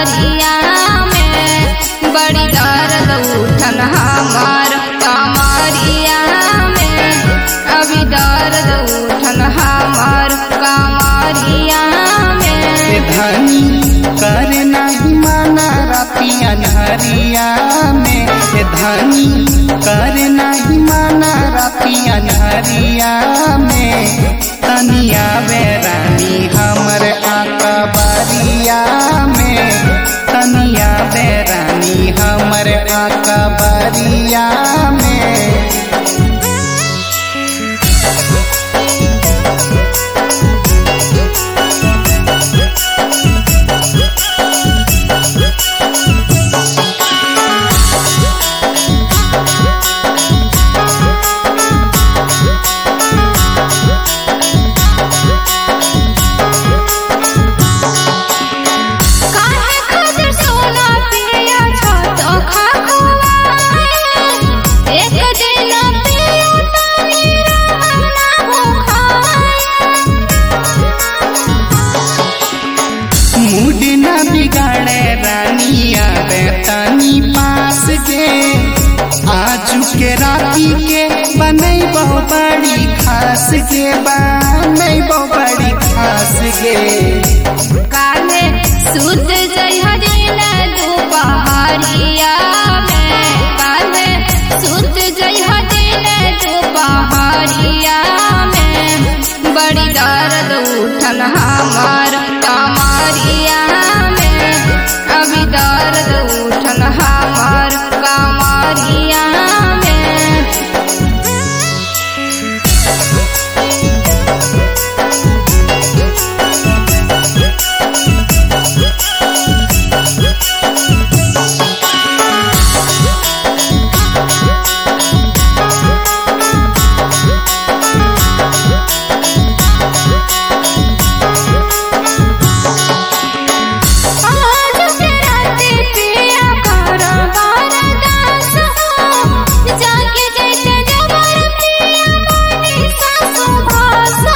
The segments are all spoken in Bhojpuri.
कमरिया में बड़ी दर्द उठल हमार कमरिया में अभी दर्द उठल हमार कमरिया ए में धनी कर नाही माना रातिया नहरिया में ए धनी कर नाही माना रातिया नहरिया में तनिया बेरानी हमर आका बारिया में तनिया बेरानी हमर आका बारिया में काहे खातिर सोना पिया छत खखवाए एक दिन पिया तानी रहना हो मूड न बिगाड़े रानिया रे तनी पास के आजू के राती के बनई बहु बड़ी खास के बनई बहु बड़ी खास के काले सुत जई हरिन दोपहरिया में काले सुत जई हरिन दोपहरिया में बड़ी दर्द उठल हमार कमरिया में अभी दर्द उठल हमार कमरिया में आज के राते पिया कर बरदास हो जाके जैसे जबर पिया मानी सासु भास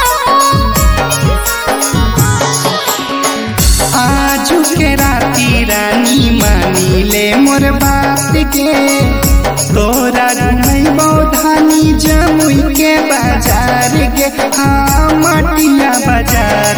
आजू के राती रानी मानी ले मोर बात के तोरा घुमई धानी जमुई के बाजार के हाँ मटिया बाजार